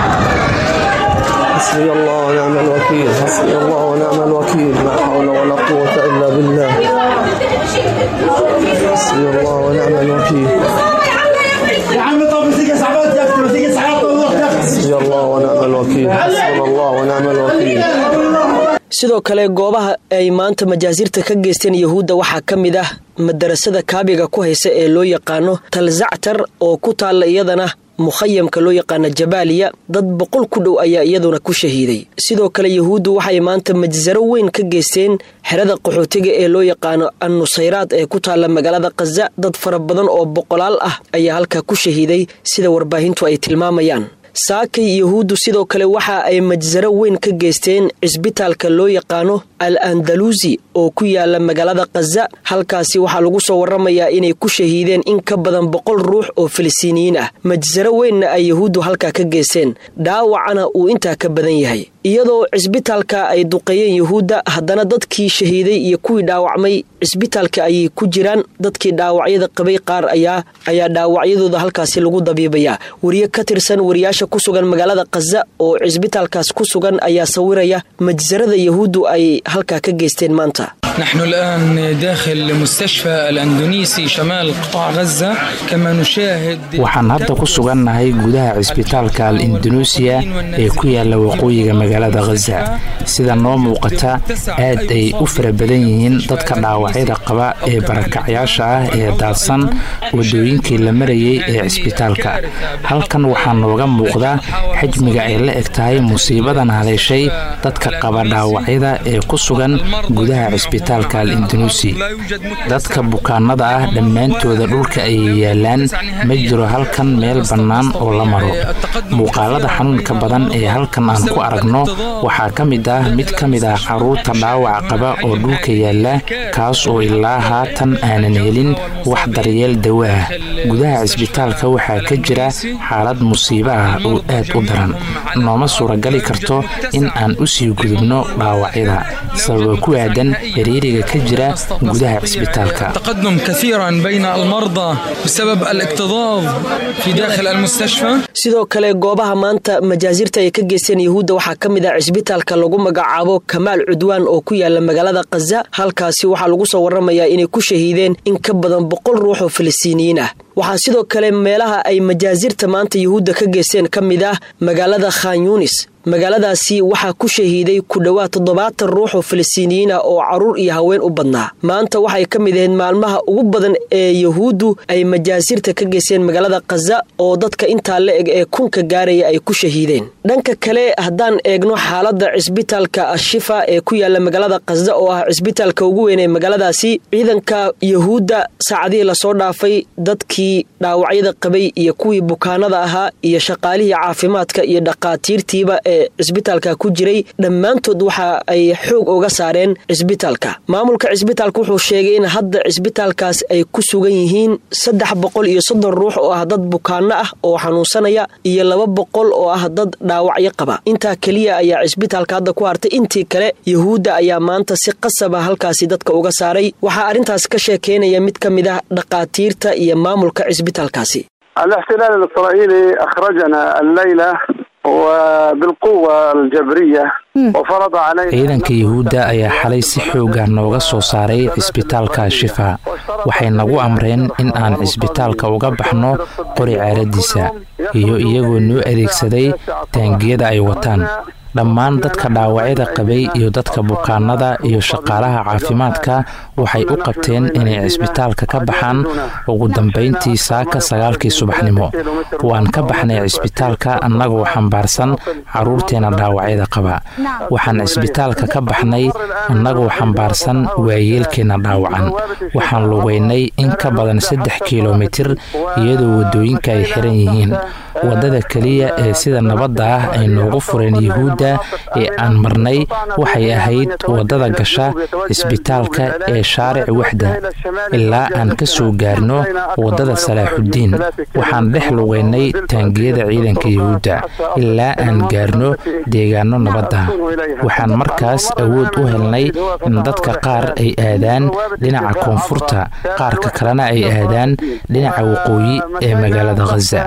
حسبي الله ونعم الوكيل حسبي الله ونعم الوكيل لا حول ولا قوة إلا بالله حسبي الله ونعم الوكيل يا عم طب مسيك سعبات يا اختي مسيك سعبات حسبي الله ونعم الوكيل حسبنا الله ونعم الوكيل sidoo kale goobaha ay maanta majaasirta ka geysteen yahuudda waxaa ka mid ah madarasada kaabiga ku haysa ee loo yaqaano talzactar oo ku taalla iyadana mukhayamka loo yaqaano jabaaliya dad boqol ku dhow ayaa iyaduna ku shahiiday sidoo kale yahuuddu waxay maanta majsaro weyn ka geysteen xerada qaxootiga ee loo yaqaano annusayraad ee ku taalla magaalada khaza dad fara badan oo boqolaal ah ayaa halkaa ku shahiiday sida warbaahintu ay tilmaamayaan saakay yahuuddu sidoo kale waxa ay majsaro weyn ka geysteen cisbitaalka loo yaqaano al andaluusi oo ku yaala magaalada khaza halkaasi waxaa lagu soo waramayaa inay ku shahiideen in ka badan boqol ruux oo falastiiniyiin ah majsaro weynna ay yahuuddu halkaa ka geysteen dhaawacana uu intaa ka badan yahay iyadoo cisbitaalka ay duqeeyeen yahuudda haddana dadkii shahiiday iyo kuwii dhaawacmay cisbitaalka ayay ku jiraan dadkii dhaawacyada qabay qaar ayaa ayaa dhaawacyadooda halkaasi lagu dabiibayaa wariye ka tirsan wariyaasha ku sugan magaalada khaza oo cisbitaalkaas ku sugan ayaa sawiraya majsarada yahuuddu ay halkaa ka geysteen maanta نحن الآن داخل مستشفى الأندونيسي شمال قطاع غزة كما نشاهد waxaan hadda ku sugannahay gudaha cisbitaalka al indunuusiya ee ku yaala waqooyiga magaalada khaza sida noo muuqata aad ay u fara badan yihiin dadka dhaawacyada qaba ee barakacyaasha ah ee daadsan wadooyinkii la marayay ee cisbitaalka halkan waxaa nooga muuqda xajmiga ay la eg tahay musiibadan haleeshay dadka qaba dhaawacyada ee ku sugan gudaha cisbitaalka al indunuusi dadka bukaanada ah dhammaantooda dhulka ayay yaalaan ma jiro halkan meel bannaan oo la maro muuqaalada xanuunka badan ee halkan aan ku aragno waxaa ka mid ah mid ka mid ah carruurta dhaawac qaba oo dhulka yaalla kaas oo ilaa haatan aanan helin wax daryeel dawo ah gudaha cisbitaalka waxaa ka jira xaalad musiibo ah oo aad u daran nooma suuragali karto in aan u sii gudubno dhaawacyada sababa ku aadan xiriiriga ka jira gudaha cisbitaalka تقدم كثيرا بين المرضى بسبب الاكتظاظ في داخل المستشفى sidoo kale goobaha maanta majaasirta ay ka geysteen yahuudda waxaa ka mid ah cisbitaalka lagu magacaabo kamaal cudwaan oo ku yaala magaalada khaza halkaasi waxaa lagu soo waramayaa inay ku shahiideen in ka badan boqol ruux oo falastiiniyiin ah waxaa sidoo kale meelaha ay majaasirta maanta yahuudda ka geysteen ka mid ah magaalada khan yunis magaaladaasi waxaa ku shahiiday ku dhowaad toddobaatan ruux oo falastiiniyiin ah oo caruur iyo haween u badnaa maanta waxay ka mid ahayd maalmaha ugu badan ee yahuuddu ay majaasirta ka geysteen magaalada khaza oo dadka intaa la eg ee kunka gaaraya ay ku shahiideen dhanka kale haddaan eegno xaaladda cisbitaalka ashifa ee ku yaala magaalada khaza oo ah cisbitaalka ugu weyn ee magaaladaasi ciidanka yahuudda saacadihii lasoo dhaafay dadkii dhaawacyada qabay iyo kuwii bukaanada ahaa iyo shaqaalihii caafimaadka iyo dhaqaatiirtiiba ee cisbitaalka ku jiray dhammaantood waxa ay xoog uga saareen cisbitaalka maamulka cisbitaalka wuxuu sheegay in hadda cisbitaalkaas ay ku sugan yihiin saddex boqol iyo soddon ruux oo ah dad bukaano ah oo xanuunsanaya iyo laba boqol oo ah dad dhaawacyo qaba intaa keliya ayaa cisbitaalka hadda ku hartay intii kale yahuudda ayaa maanta si qasaba halkaasi dadka uga saaray waxaa arrintaas ka sheekeynaya mid ka mid ah dhaqaatiirta iyo maamulka cisbitaalkaasi الاحتلال الإسرائيلي أخرجنا الليلة وبالقوة الجبرية وفرض علينا ciidanka yahuudda ayaa xalay si xooga nooga soo saaray cisbitaalka shifa waxay nagu amreen in aan cisbitaalka uga baxno qori ceeradiisa iyo iyagoo noo adeegsaday taangiyada ay wataan dhammaan dadka dhaawacyada qabay iyo dadka bukaanada iyo shaqaalaha caafimaadka waxay u qabteen inay cisbitaalka ka baxaan ugu dambayntii saaka sagaalkii subaxnimo waan ka baxnay cisbitaalka annagoo xambaarsan carruurteena dhaawacyada qaba waxaan cisbitaalka ka baxnay annagoo xambaarsan waayeelkeenna dhaawacan waxaan lugaynay in ka badan saddex kilomitir iyadoo waddooyinka ay xiran yihiin waddada keliya ee sida nabadda ah ay noogu fureen yuhuudda ee aan marnay waxay ahayd waddada gasha cisbitaalka ee shaaric waxda ilaa aan ka soo gaarno waddada salaaxuddiin waxaan dhex lugaynay taangiyada ciidanka yuhuudda ilaa aan gaarno deegaano nabadda waxaan markaas awood u helnay in dadka qaar ay aadaan dhinaca koonfurta qaarka kalena ay aadaan dhinaca waqooyi ee magaalada khaza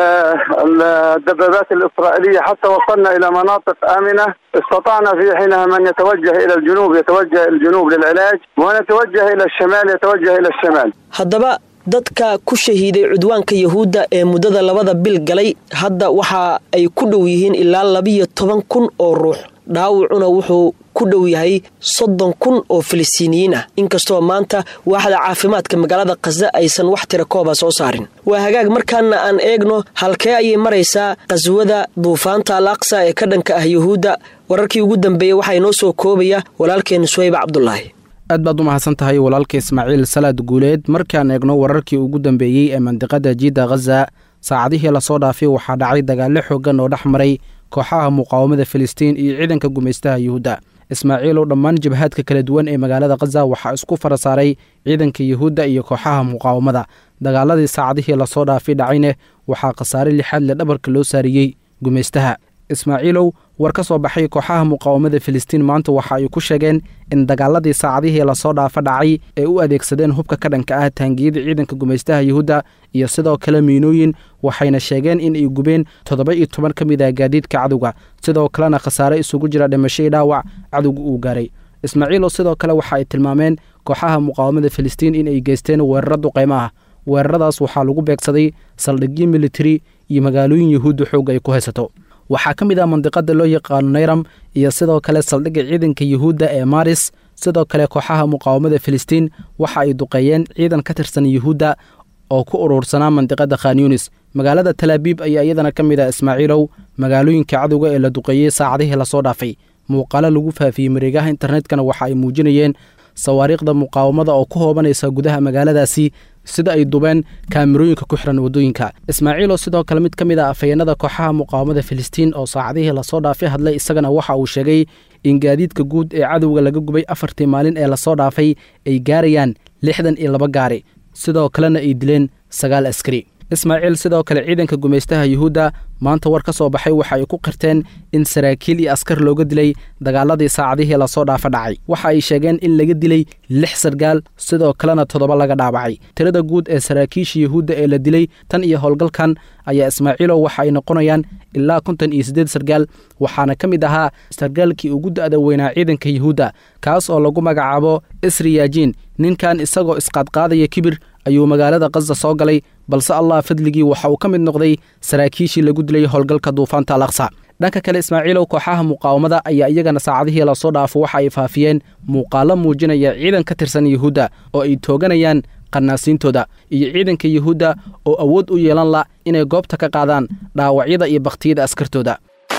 الدبابات الإسرائيلية حتى وصلنا إلى مناطق آمنة استطعنا في حينها من يتوجه إلى الجنوب يتوجه الجنوب للعلاج ومن يتوجه إلى الشمال يتوجه إلى الشمال haddaba dadka ku shahiiday cudwaanka yahuudda ee muddada labada bil galay hadda waxa ay ku dhow yihiin ilaa labiyo toban kun oo ruux dhaawacuna wuxuu ku dhow yahay soddon kun oo filistiiniyiin ah inkastoo maanta waaxda caafimaadka magaalada khaza aysan wax tira kooba soo saarin waa hagaag markaana aan eegno halkee ayay maraysaa qaswada duufaanta al aqsa ee ka dhanka ah yuhuudda wararkii ugu dambeeyey waxaa inoo soo koobaya walaalkeen suwayba cabdulaahi aad baad u mahadsan tahay walaalka ismaaciil salaad guuleed markaan eegno wararkii ugu dambeeyey ee mandiqada jiidda khaza saacadihii lasoo dhaafay waxaa dhacay dagaallo xooggan oo dhex maray kooxaha muqaawamada filistiin iyo ciidanka gumaystaha yuhuudda ismaaciilow dhammaan jabhaadka kala duwan ee magaalada khaza waxaa isku fara saaray ciidanka yuhuudda iyo kooxaha muqaawamada dagaaladii saacadihii lasoo dhaafay dhacayne waxaa khasaare lixaad le dhabarka loo saariyey gumaystaha ismaaciilow war ka soo baxay kooxaha muqaawamada filistiin maanta waxa ay ku sheegeen in dagaaladii saacadihii lasoo dhaafa dhacay ay u adeegsadeen hubka ka dhanka ah taangiyada ciidanka gumaystaha yuhuudda iyo sidoo kale miinooyin waxayna sheegeen in ay gubeen toddoba iyo toban ka mid ah gaadiidka cadowga sidoo kalena khasaare isugu jira dhimashadii dhaawac cadowga uu gaaray ismaaciilow sidoo kale waxa ay tilmaameen kooxaha muqaawamada filistiin in ay geysteen weeraro duqaymo ah weeraradaas waxaa lagu beegsaday saldhigyo militari iyo magaalooyin yuhuudda xoogga ay ku haysato waxaa ka mid ah mandiqada loo yaqaano nayram iyo sidoo kale saldhigga ciidanka yuhuudda ee maris sidoo kale kooxaha muqaawamada filistiin waxa ay duqeeyeen ciidan ka tirsan yuhuudda oo ku urursanaa mandiqada khan yunis magaalada talaabiib ayaa iyadana ka mid ah ismaaciilow magaalooyinka cadowga ee la duqeeyey saacadihii lasoo dhaafay muuqaalo lagu faafiyey mareegaha internetkana waxa ay muujinayeen sawaariikhda muqaawamada oo ku hoobanaysa gudaha magaaladaasi sida ay dubeen kaamirooyinka ku xiran waddooyinka ismaaciilo sidoo kale mid ka mid ah afhayeenada kooxaha muqaawamada filistiin oo saacadihii lasoo dhaafay hadlay isagana waxa uu sheegay in gaadiidka guud ee cadowga laga gubay afartii maalin ee lasoo dhaafay ay gaarayaan lixdan iyo laba gaari sidoo kalena ay dileen sagaal askari ismaaciil sidoo kale ciidanka gumaystaha yuhuudda maanta war ka soo baxay waxa ay ku qirteen in saraakiil iyo askar looga dilay dagaaladii saacadihii lasoo dhaafa dhacay waxa ay sheegeen in laga dilay lix sargaal sidoo kalena toddoba laga dhaawacay tirada guud ee saraakiisha yuhuudda ee la dilay tan iyo howlgalkan ayaa ismaaciilow waxa ay noqonayaan ilaa konton iyo siddeed sargaal waxaana ka mid ahaa sargaalkii ugu da'da weynaa ciidanka yuhuudda kaas oo lagu magacaabo isri yaajiin ninkan isagoo isqaadqaadaya kibir ayuu magaalada khaza soo galay balse allah fadligii waxa uu ka mid noqday saraakiishii lagu dilay howlgalka duufaanta al aqsa dhanka kale ismaaciilow kooxaha muqaawamada ayaa iyagana saacadihii lasoo dhaafo waxa ay faafiyeen muuqaalo muujinaya ciidan ka tirsan yuhuudda oo ay tooganayaan qanaasiintooda iyo ciidanka yuhuudda oo awood u yeelan la inay goobta ka qaadaan dhaawacyada iyo bakhtiyada askartooda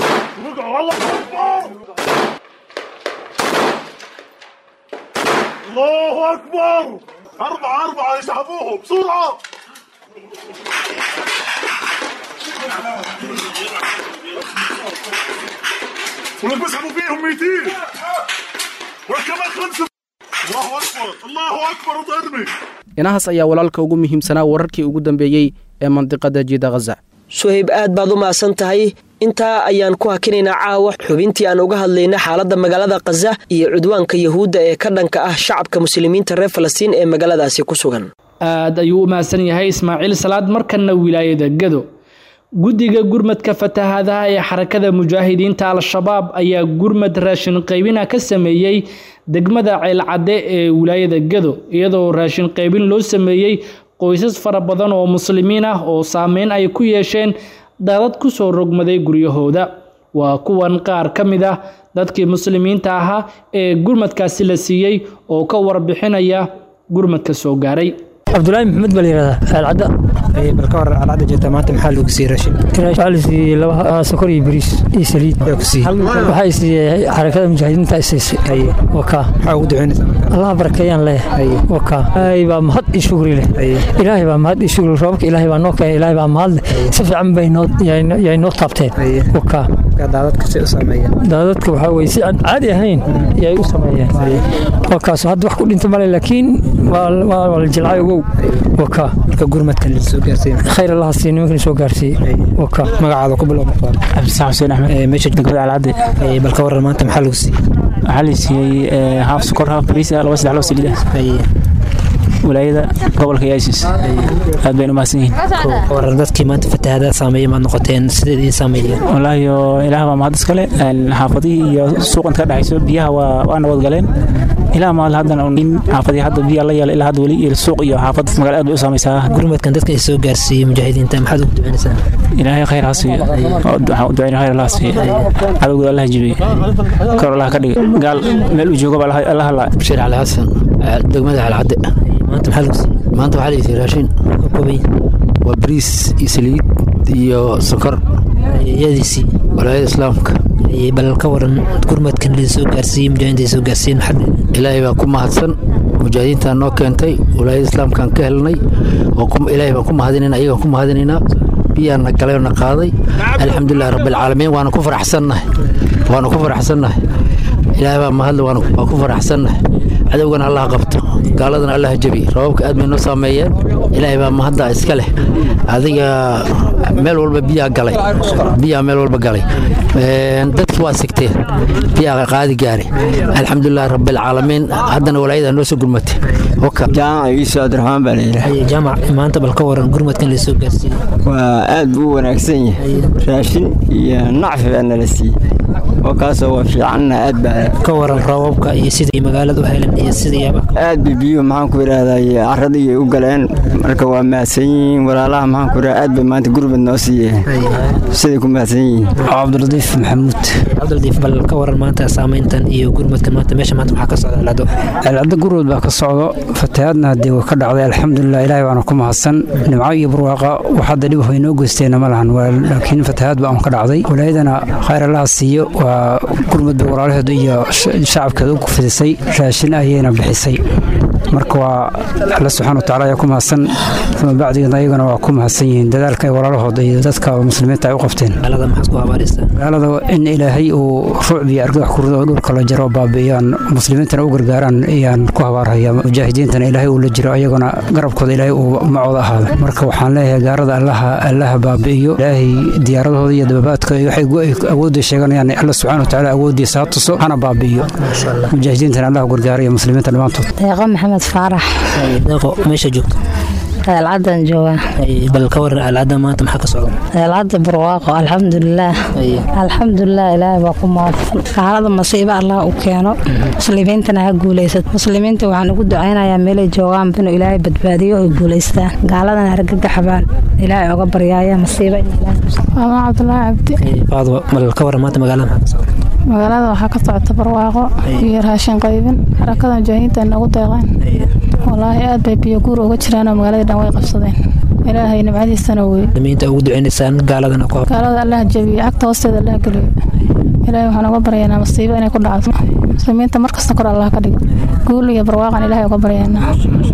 الله أكبر أربعة أربعة يسحبوهم بسرعة ولك بيسحبوا فيهم 200 ولك كمان خمسة الله أكبر الله أكبر وضربي inahaas ayaa walaalka ugu muhiimsanaa wararkii ugu dambeeyey ee mandiqada jiida khaza suhayb aad baad u mahadsan tahay intaa ayaan ku hakinaynaa caawa xubintii aan uga hadlayna xaaladda magaalada khaza iyo cudwaanka yahuudda ee ka dhanka ah shacabka muslimiinta reer falastiin ee magaaladaasi ku sugan aad ayuu u mahadsan yahay ismaaciil salaad markanna wilaayada gado guddiga gurmadka fatahaadaha ee xarakada mujaahidiinta al-shabaab ayaa gurmad raashin qaybina ka sameeyey degmada ceelcadde ee wilaayada gado iyadoo raashin qaybin loo sameeyey qoysas fara badan oo muslimiin ah oo saameyn ay ku yeesheen daadad ku soo rogmaday guryahooda waa kuwan qaar ka mid ah dadkii muslimiinta ahaa ee gurmadkaasi la siiyey oo ka warbixinaya gurmadka soo gaaray cabdulaahi maxamed baa layihahdaa aalcadda bal ka waran alcadda jeeta maanta maxaa lagu siiyey raashin waxaa la siiyey laba sokor iyo bariis iyo saliid yaa ku siiyey waxaa siiyey xarakada mujaahidiinta isiisay waka maxaa ugu ducaynaysaa allah barakeeyaan leeyahay waka ilaahay baa mahad iyo shukri leh ilaahay baa mahad iyo shukri roobka ilaahay baa noo keenay ilaahay baa mahad leh si fiican bay noo yay noo taabteen waka daadadka si u sameeyeen daadadka waxaa weye si aan caadi ahayn yay u sameeyeen wakaas hadda wax ku dhinta male laakiin waa la jilcay ogow waka marka gurmadkan la soo gaarsiin khayr allah sii nimankan soo gaarsiiyey waka magacaada ku bilow cabdisax xuseen axmed meesha degmada alcadde bal ka waran maanta maxaa lagu siiyey waxaa la siiyey haaf sokor haaf bariis ah laba saddex loo saliid ah walaayada gobolka yaisis aad bayna umahadsan yihiin waran dadkii maanta fatahaadaad saameeyey maad noqoteen sideed idiin saameeyeen wallaahi ilaah baa mahad iskale xaafadihii iyo suuqanta ka dhexayso biyaha waa nabad galeen ilaa maal haddana in xaafadii hadda biyaa la yeela ilaa hadda weli iyo suuq iyo xaafad magala aad bay u saamaysaa gurmadkan dadka ay soo gaarsiiyey mujaahidiinta maxaad ugu ducaynaysaa ilaahay khayr ha siiyo waxaan u ducayna khayr allah siiyo cadowgooda allah jibiye kor allah ka dhigay gaal meel uu joogo baa allah halaa bashiir cali xasan degmada calcadde maanta maxaa lagu siiyey maanta waxaa la siiyey raashin waa bariis iyo saliid iyo sokor yadiisii walaayada islaamka bal ka waran gurmadkan la soo gaarsiiyey mujaahidiinta soo gaarsiiyeen maxaa ilaahay baa ku mahadsan mujaahidiintaa noo keentay walaayada islaamkaan ka helnay ilaahay baan ku mahadinayna ayagaan ku mahadinaynaa biyaana galay oo na qaaday alxamdulilahi rabbilcaalamiin waana ku faraxsannahay waana ku faraxsannahay ilaahay baa mahadle waan ku faraxsannahay cadowgana allah qabto gaaladana allah jabi rababka aad bay noo saameeyeen ilaahay baa mahadda iska leh adiga meel walba biyaa galay biyaa meel walba galay dadki waa sigteen biyaa qaadi gaari alxamdulilahi rabbilcaalamiin haddana walaayada noo soo gurmatay jaamac iiso abdiraxmaan baa layidhaha jaamac maanta bal ka waran gurmadkan la soo gaarsiiyey waa aad buu u wanaagsan yahay raashin iyo nacfi baa nala siiyey oo kaasoo waa fiicanna aad baa ka waran roobabka iyo sidai magaalada u helan iyo sidii aad bay biyuhu maxaan ku idhaahday caradii u galeen marka waa mahadsan yihiin walaalaha maxaan ku idhaha aad bay maanta gurbad noo siiyeen siday ku mahadsan yihiin cabdiladiif maxamuud cabdiladiif bal ka waran maanta saameyntan iyo gurmadkan maanta meesha maanta maxaa ka socda alcado alcado gurmad baa ka socdo fatahaadna haddii waa ka dhacday alxamdulilah ilaahay baana ku mahadsan nimco iyo barwaaqa wax hadda dhib way noo geysteena ma lahan laakiin fatahaad baa un ka dhacday walaayadana khayr allaha siiyo waa gurmad bay walaalaheedu iyo shacabkeeda u fidisay raashin ayayna bixisay marka waa alla subxana watacala ayaa ku mahadsan uma bacdigeedna ayagana waa ku mahadsan yihiin dadaalka ay walaalahooda iyo dadka muslimiinta ay u qabteen magaalada in ilaahay uu ruucb iyo argagax ku rido oo dhulka la jaro baabi'iyaan muslimiintana u gargaaraan ayaan ku habaarhaya mujaahidiintana ilaahay uu la jiro ayagana garabkooda ilaahay uu macooda ahaado marka waxaan leeyahay gaarada allaha allaha baabi'iyo ilaahay diyaaradahooda iyo dababaadka waxay awoodda sheeganayaan alla subxana watacala awooddiisa ha tuso hana baabi'iyo mujaahidiintana allah gargaaraya muslimiinta dhammaantood deeqo maxamed faarax deeqo meesha joogto alcadan joogaa bal ka waran alcada maanta maxaa ka socda alcada barwaaqo alxamdulilaah alxamdulilah ilaahay baa ku mahadsan xaalada masiibo allah u keeno muslimiintana ha guulaysato muslimiinta waxaan ugu ducaynayaa meelay joogaan inuu ilaahay badbaadiyo oy guulaystaan gaaladana argagaxbaan ilaahay oga baryaaya masiibo ama cabdulaahi cabdi faadwa bal ka waran maanta magaalada maxaa ka socda magaalada waxaa ka socota barwaaqo iyo raashin qaybin xarakada mujaahidiinta nagu deeqeen walaahi aad bay biyo guur uga jiraan oo magaalada dhan way qabsadeen ilaahay nimcadiisana wey muslimiinta ugu ducaynaysaan gaaladana ku gaalada allah jabiyo cagta hoosteeda allah geliyo ilaahay waxaan uga baryaynaa masiibo inay ku dhacdo muslimiinta markasta kor allah ka dhigo guul iyo barwaaqan ilaahay uga baryaynaa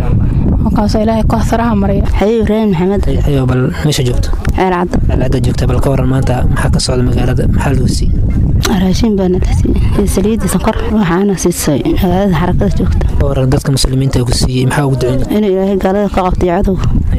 kaasoo ilaahay ku saraha mariya xabiib ibraahim maxamed ayo bal meesha joogto ceelcadda ceelcadda joogta bal ka waran maanta maxaa ka socda magaalada maxaa lagu siiyey raashin baana la siiyey saliidda sonkor waxaana siisay magaalada xarakada joogta ka waran dadka muslimiinta ku siiyey maxaa ugu ducayn inuu ilaahay gaalada ka qabtay cadow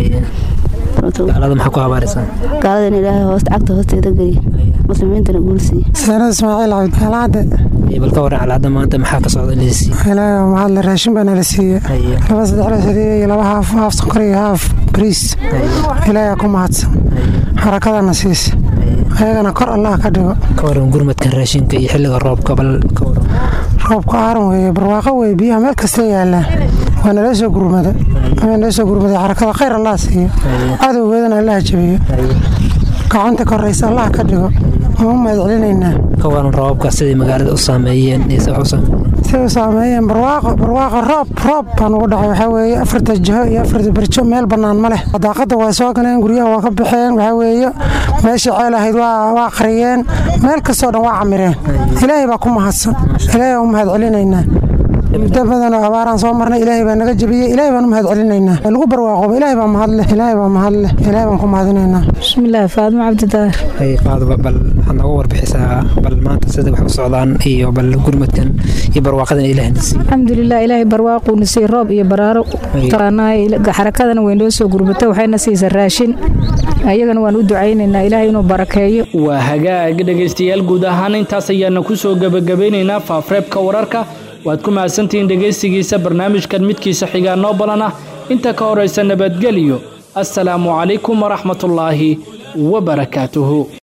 gaalada maxaa ku habaaraysaa gaalada in ilaahay hoosta cagta hoosteeda geliya muslimiintana guul siiye saanad ismaaciil cabdi alcadde bal ka waran alcadda maanta maxaa ka socda la siiyey ilaahay waa mahadle raashin baana la siiyey laba saddex la saliid iyo laba haaf haaf sonkor iyo haaf bariis ilaahay ku mahadsan xarakadana siisa ayagana kor allah ka dhigo ka waran gurmadkan raashinka iyo xilliga roobka bal ka waran roobka aaran weeye barwaaqo weeye biyaha meel kasta yaallaan waa nala soo gurmada waa nala soo gurmaday xarakada khayr allah siiyo cadowgeedana allah jabiyo gacanta koraysa allah ka dhigo waan u mahad celinaynaa ka waran roobabka siday magaalada u saameeyeen iyo si wax u saameeyeen siday u saameeyeen barwaaqo barwaaqo roob roob baan ugu dhacay waxaa weeye afarta jiho iyo afarta berjo meel bannaan ma leh daaqadda waa soo galeen guryaha waa ka baxeen waxaa weeye meeshii ceel ahayd waa waa qariyeen meel kastoo dhan waa camireen ilaahay baa ku mahadsan ilaahay baan u mahad celinaynaa muddo badan oo abaaraan soo marnay ilaahay baa naga jebiyey ilaahay baan u mahad celinaynaa lagu barwaaqooba ilaahay baa mahad leh ilaahay baa mahad leh ilaahay baan ku mahadinaynaa bismillaahi faadimo cabdidaar ay qaadaba bal waxaad nooga warbixisaa bal maanta sida wax u socdaan iyo bal gurmadkan iyo barwaaqadan ilaahna siiyo alxamdulilah ilaahay barwaaquuna siiyey roob iyo baraaro taqaanaay xarakadana way noo soo gurbatay waxayna siisa raashin ayagana waan u ducaynaynaa ilaahay inuu barakeeyo waa hagaag dhegaystayaal guud ahaan intaas ayaana ku soo gebagabeynaynaa faafreebka wararka waad ku mahadsantihiin dhegaysigiisa barnaamijkan midkiisa xigaa noo balan ah inta ka horaysa nabadgelyo assalaamu calaykum waraxmatullaahi wabarakaatuhu